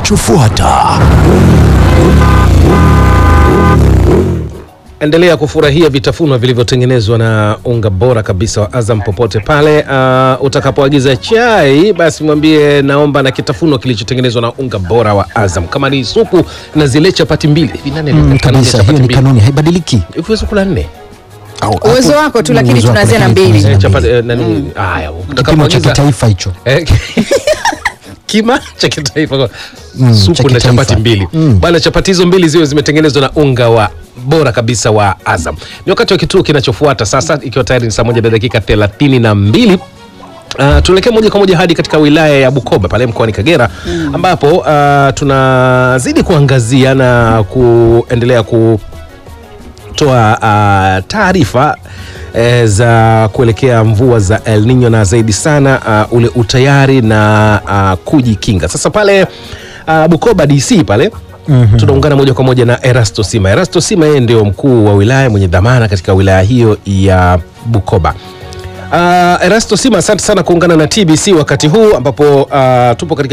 kinachofuata. Endelea kufurahia vitafunwa vilivyotengenezwa na unga bora kabisa wa Azam popote pale. Uh, utakapoagiza chai basi mwambie naomba na kitafunwa kilichotengenezwa na unga bora wa Azam. Kama ni supu na zile chapati mbili hivi, nani Mm, aliyeweka kanuni ya kabisa, chapati hiyo ni mbili? kanuni, haibadiliki. Hivi huwezi kula nne Au- Uwezo hapo- wako tu, lakini uwezo wako, tunaanzia na lakini mbili. tunaanzia Eh, na chapati mbili. eh, nani? Haya, Kipimo cha utakapoagiza kitaifa hicho. Eh, kima cha kitaifa Mm, cha supu na kitaifa. chapati mbili Mm. bana chapati hizo mbili ziwe zimetengenezwa na unga wa bora kabisa wa Azam ni wakati wa kituo kinachofuata sasa ikiwa tayari ni saa moja na dakika thelathini na mbili Uh, tuelekee moja kwa moja hadi katika wilaya ya Bukoba pale mkoani Kagera ambapo uh, tunazidi kuangazia na kuendelea ku toa uh, taarifa eh, za kuelekea mvua za El Nino na zaidi sana uh, ule utayari na uh, kujikinga. Sasa pale uh, Bukoba DC pale mm-hmm. tunaungana moja kwa moja na Erasto Sima. Erasto Sima yeye ndio mkuu wa wilaya mwenye dhamana katika wilaya hiyo ya Bukoba. Uh, Erasto Sima, asante sana kuungana na TBC wakati huu ambapo uh, tupo katika